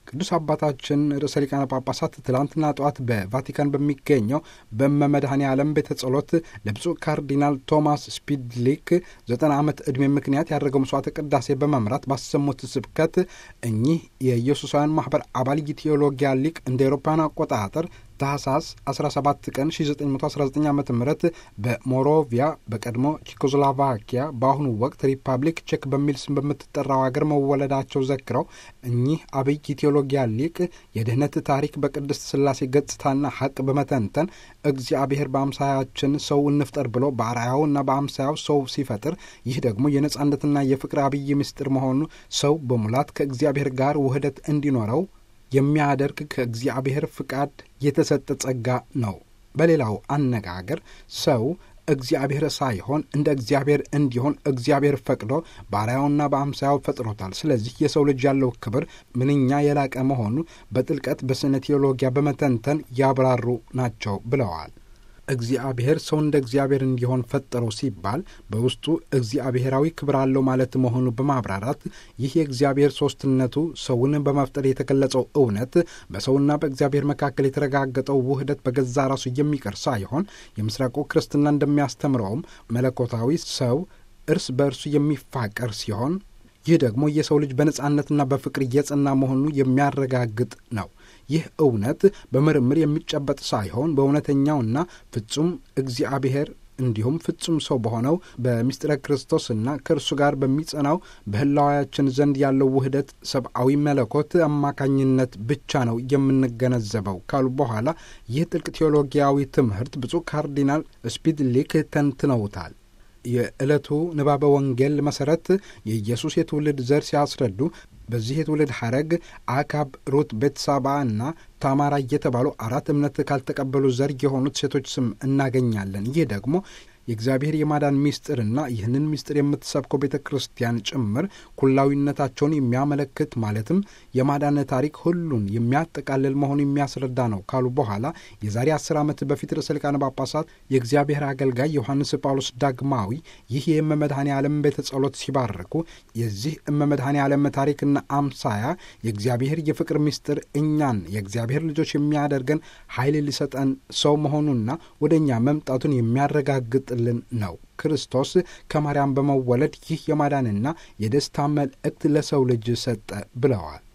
ቅዱስ አባታችን ርዕሰ ሊቃነ ጳጳሳት ትላንትና ጠዋት በቫቲካን በሚገኘው በመመድኃኔ ዓለም ቤተ ጸሎት ለብፁዕ ካርዲናል ቶማስ ስፒድሊክ ዘጠና ዓመት ዕድሜ ምክንያት ያደረገው መስዋዕተ ቅዳሴ በመምራት ባሰሙት ስብከት እኚህ የኢየሱሳውያን ማኅበር አባል የቴዎሎጊያ ሊቅ እንደ ኤሮፓውያን አቆጣጠር ታህሳስ 17 ቀን 1919 ዓ ም በሞሮቪያ በቀድሞ ቼኮስሎቫኪያ በአሁኑ ወቅት ሪፐብሊክ ቼክ በሚል ስም በምትጠራው ሀገር መወለዳቸው ዘክረው እኚህ አብይ ቴዎሎጊያ ሊቅ የድኅነት ታሪክ በቅድስት ሥላሴ ገጽታና ሐቅ በመተንተን እግዚአብሔር በአምሳያችን ሰው እንፍጠር ብሎ በአርአያውና በአምሳያው ሰው ሲፈጥር ይህ ደግሞ የነጻነትና የፍቅር አብይ ምስጢር መሆኑ ሰው በሙላት ከእግዚአብሔር ጋር ውህደት እንዲኖረው የሚያደርግ ከእግዚአብሔር ፍቃድ የተሰጠ ጸጋ ነው። በሌላው አነጋገር ሰው እግዚአብሔር ሳይሆን እንደ እግዚአብሔር እንዲሆን እግዚአብሔር ፈቅዶ በአርአያውና በአምሳያው ፈጥሮታል። ስለዚህ የሰው ልጅ ያለው ክብር ምንኛ የላቀ መሆኑ በጥልቀት በስነ ቴዎሎጊያ በመተንተን ያብራሩ ናቸው ብለዋል። እግዚአብሔር ሰው እንደ እግዚአብሔር እንዲሆን ፈጠረው ሲባል በውስጡ እግዚአብሔራዊ ክብር አለው ማለት መሆኑ በማብራራት ይህ የእግዚአብሔር ሦስትነቱ ሰውን በመፍጠር የተገለጸው እውነት በሰውና በእግዚአብሔር መካከል የተረጋገጠው ውህደት በገዛ ራሱ የሚቀር ሳይሆን የምስራቁ ክርስትና እንደሚያስተምረውም መለኮታዊ ሰው እርስ በእርሱ የሚፋቀር ሲሆን ይህ ደግሞ የሰው ልጅ በነጻነትና በፍቅር እየጸና መሆኑ የሚያረጋግጥ ነው። ይህ እውነት በምርምር የሚጨበጥ ሳይሆን በእውነተኛውና ፍጹም እግዚአብሔር እንዲሁም ፍጹም ሰው በሆነው በምስጢረ ክርስቶስና ከእርሱ ጋር በሚጸናው በሕላዋያችን ዘንድ ያለው ውህደት ሰብአዊ መለኮት አማካኝነት ብቻ ነው የምንገነዘበው ካሉ በኋላ ይህ ጥልቅ ቴዎሎጊያዊ ትምህርት ብፁዕ ካርዲናል ስፒድሊክ ተንትነውታል። የዕለቱ ንባበ ወንጌል መሠረት የኢየሱስ የትውልድ ዘር ሲያስረዱ በዚህ የትውልድ ሐረግ አካብ፣ ሩት፣ ቤትሳባ እና ታማራ እየተባሉ አራት እምነት ካልተቀበሉ ዘር የሆኑት ሴቶች ስም እናገኛለን። ይህ ደግሞ የእግዚአብሔር የማዳን ምስጢርና ይህንን ምስጢር የምትሰብከው ቤተ ክርስቲያን ጭምር ኩላዊነታቸውን የሚያመለክት ማለትም የማዳን ታሪክ ሁሉን የሚያጠቃልል መሆኑ የሚያስረዳ ነው ካሉ በኋላ የዛሬ አስር ዓመት በፊት ርዕሰ ሊቃነ ጳጳሳት የእግዚአብሔር አገልጋይ ዮሐንስ ጳውሎስ ዳግማዊ ይህ የእመመድኃኔ ዓለም ቤተ ጸሎት ሲባርኩ የዚህ እመመድኃኔ ዓለም ታሪክና አምሳያ የእግዚአብሔር የፍቅር ምስጢር እኛን የእግዚአብሔር ልጆች የሚያደርገን ኃይል ሊሰጠን ሰው መሆኑና ወደ እኛ መምጣቱን የሚያረጋግጥልን ነው። ክርስቶስ ከማርያም በመወለድ ይህ የማዳንና የደስታ መልእክት ለሰው ልጅ ሰጠ ብለዋል።